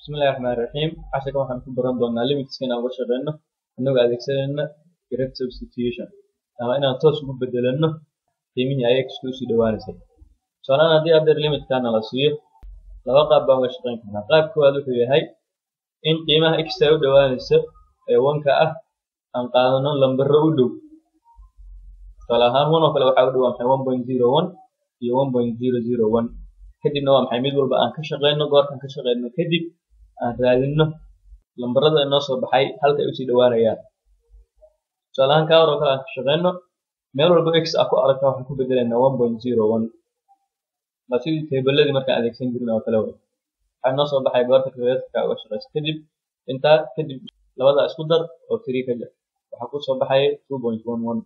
bismillahi raxmaani raxiim casharkan waxaan ku baran doonaa limitska inaan uga shaqeyno inagoo adeegsanayna direct substitution ama inaan toos ugu bedelano qiimihii ay x usii dhawaanaysay tusaalahaan haddii adeer limitkana la siiyo laba qaab baan uga shaqeyn karnaa qaab koowaad wuxuu yahay in qiimaha x ay u dhawaanayso ee wanka ah aan qaadano lambaro u dhow tusaale ahaan one oo kale waxaa u dhow waa maxay one point zero one iyo one point zero zero one kadibna waa maxay mid walba aan ka shaqeyno goortaan ka shaqeyno kadib aan raadino lambarada inoo soo baxay halka ay usii dhawaanayaan tusaale ahaan kaa hor oo kale aan ka shaqeyno meel walba x ah ku aragta waxaan ku bedelaynaa one point zero one waa sidii teebaladii markaan adeegsan jirin oo kale wey waxaa inoo soo baxay goorta calculatorka uga shaqeyso kadib intaa kadib labada isku dar oo three ka jar waxaa ku soo baxay two point one one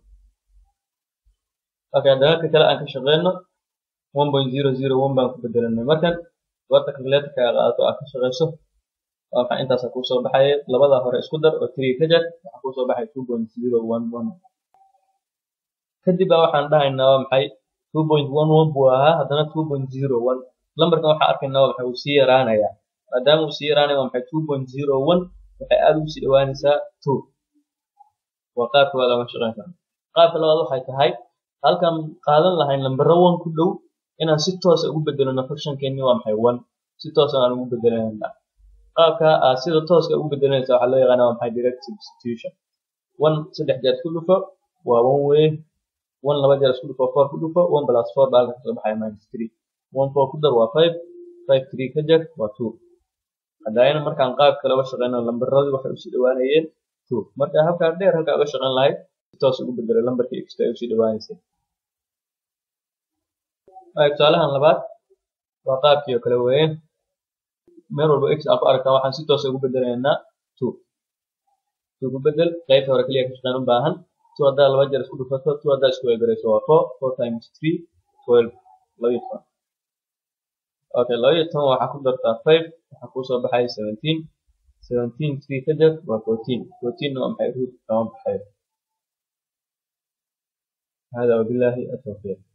okay dalalka kale aan ka shaqeyno one point zero zero one baan ku bedelanay markan goorta calculatorka aad qaadato aad ka shaqeyso waa maxay intaasa kuu soo baxay labada hore isku dar oo three ka jar waxaa kuu soo baxay two point zero one one kadib baa waxaan dhahaynaa waa maxay two point one one buu ahaa haddana two point zero one lambarkan waxaan arkaynaa waa maxay uu sii yaraanayaa maadaama uu sii yaraanaya waa maxay two point zero one waxay aad ugu sii dhawaanaysaa two waa qaabka waa laga shaqeyn karaa qaabka labaad waxay tahay halkan qaadan lahayn lambaro one ku dhow inaan si toosa ugu bedelano functionkeeni waa maxay one si toosa aan ugu bedelanayna qaabka aad sida tooska ugu bedelanaysa waxaa loo yaqaana waa maxay direct substitution one saddex jeer isku dhufo waa one way one laba jeer isku dhufo four ku dhufo one plus four baa halka kasoo baxaya minus three one four ku dar waa five five three ka jar waa two haddayna markaan qaabka laga shaqeyno lambaradii waxay usii dhawaanayeen two marka habkaa dheer halkaa uga shaqeyn lahayd si toos ugu bedelo lambarkii x ay usii dhawaanaysay tusaalahan labaad waa qaabkii oo kale weeye meel walba x aa ku aragtaa waxaan si toosa ugu bedelaynaa two two ku bedel qaybta hore keliya ka shaqeyn u baahan two haddaa laba jeer isku dhufato two haddaa isku weegarayso waa four four times three twelve laba iyo toban okay laba iyo toban waxaa ku dartaa five waxaa kuu soo baxay seventeen seventeen three ka jar waa fourteen fourteen waa maxay root kama baxayo hada wabillahi atawfiiq